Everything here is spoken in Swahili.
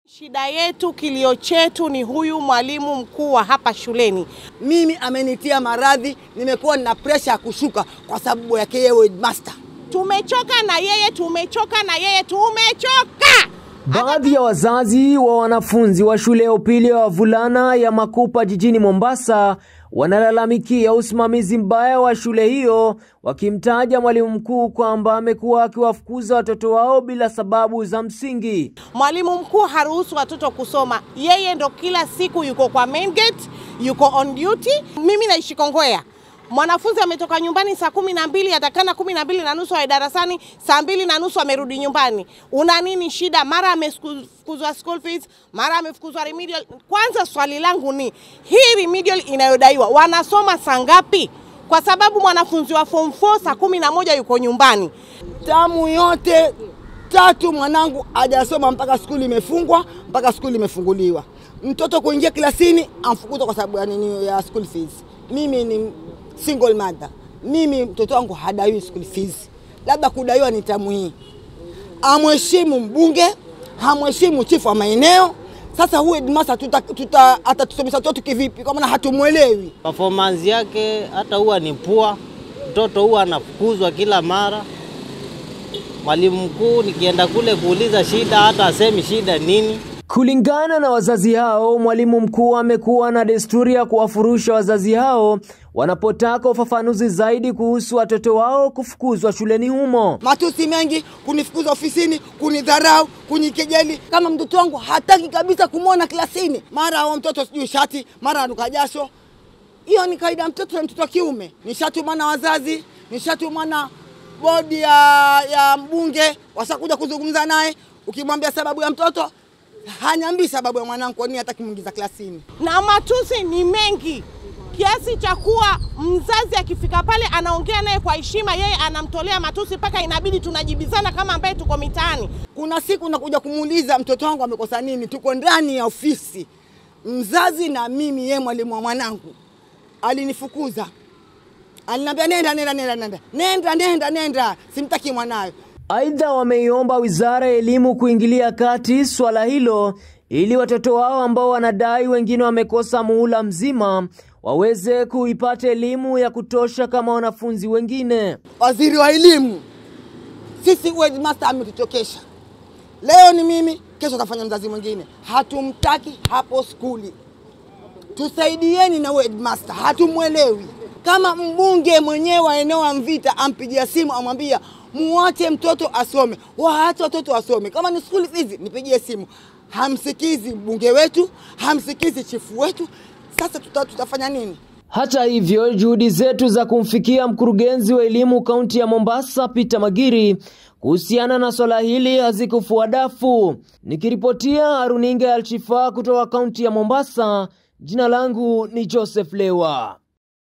Shida yetu, kilio chetu ni huyu mwalimu mkuu wa hapa shuleni. Mimi amenitia maradhi, nimekuwa na presha ya kushuka kwa sababu yake yeye headmaster. Tumechoka na yeye, tumechoka na yeye, tumechoka. Baadhi ya wazazi wa wanafunzi wa shule ya upili ya wavulana ya Makupa jijini Mombasa wanalalamikia usimamizi mbaya wa shule hiyo, wakimtaja mwalimu mkuu kwamba amekuwa akiwafukuza watoto wao bila sababu za msingi. Mwalimu mkuu haruhusu watoto kusoma, yeye ndo kila siku yuko kwa main gate, yuko on duty. Mimi naishi Kongowea. Mwanafunzi ametoka nyumbani saa kumi na mbili atakana kumi na mbili na nusu awe darasani, saa mbili na nusu amerudi nyumbani. Una nini shida? Mara amefukuzwa school fees, mara amefukuzwa remedial. Kwanza swali langu ni hii remedial inayodaiwa wanasoma saa ngapi? Kwa sababu mwanafunzi wa form 4 saa kumi na moja yuko nyumbani. Tamu yote tatu mwanangu hajasoma mpaka skuli imefungwa, mpaka skuli imefunguliwa. Mtoto kuingia klasini amfukuzwa kwa sababu ya nini? Ya school fees. Mimi ni single mother, mimi mtoto wangu hadaiwi school fees, labda kudaiwa ni tamu hii. Amheshimu mbunge, hamheshimu chifu wa maeneo. Sasa huyu headmaster tuta, tuta, atatusomesha watoto kivipi? Kwa maana hatumwelewi. Performance yake hata huwa ni pua, mtoto huwa anafukuzwa kila mara. Mwalimu mkuu nikienda kule kuuliza shida, hata asemi shida nini. Kulingana na wazazi hao, mwalimu mkuu amekuwa na desturi ya kuwafurusha wazazi hao wanapotaka ufafanuzi zaidi kuhusu watoto wao kufukuzwa shuleni humo. matusi mengi, kunifukuza ofisini, kunidharau, kunikejeli. Kama mtoto wangu hataki kabisa kumwona klasini, mara wa mtoto sijui shati, mara anuka jasho. Hiyo ni kawaida ya mtoto na mtoto wa kiume. Nishatumwa na wazazi, nishatumwa na bodi ya, ya mbunge, wasakuja kuzungumza naye. Ukimwambia sababu ya mtoto hanyambii sababu ya mwanangu, kwa nini hataki kumwingiza klasini. na matusi ni mengi kiasi cha kuwa mzazi akifika pale anaongea naye kwa heshima, yeye anamtolea matusi mpaka inabidi tunajibizana kama ambaye tuko mitaani. Kuna siku nakuja kumuuliza mtoto wangu amekosa nini, tuko ndani ya ofisi, mzazi na mimi, yeye mwalimu wa mwanangu alinifukuza, aliniambia nenda, nenda, nenda, nenda, nenda, nenda, nenda, simtaki mwanayo. Aidha, wameiomba wizara ya elimu kuingilia kati swala hilo ili watoto wao ambao wanadai wengine wamekosa muhula mzima waweze kuipata elimu ya kutosha kama wanafunzi wengine. Waziri wa elimu, sisi headmaster ametuchokesha. Leo ni mimi, kesho atafanya mzazi mwingine. Hatumtaki hapo skuli, tusaidieni na huyo headmaster, hatumwelewi. Kama mbunge mwenyewe wa eneo la Mvita ampigia simu amwambia muache mtoto asome, waache watoto wasome. Kama ni school fees, nipigie simu. Hamsikizi mbunge wetu, hamsikizi chifu wetu. Sasa tuta, tutafanya nini? Hata hivyo, juhudi zetu za kumfikia mkurugenzi wa elimu kaunti ya Mombasa Peter Magiri kuhusiana na swala hili hazikufua dafu. Nikiripotia runinga ya Alshifa kutoka kaunti ya Mombasa, jina langu ni Joseph Lewa.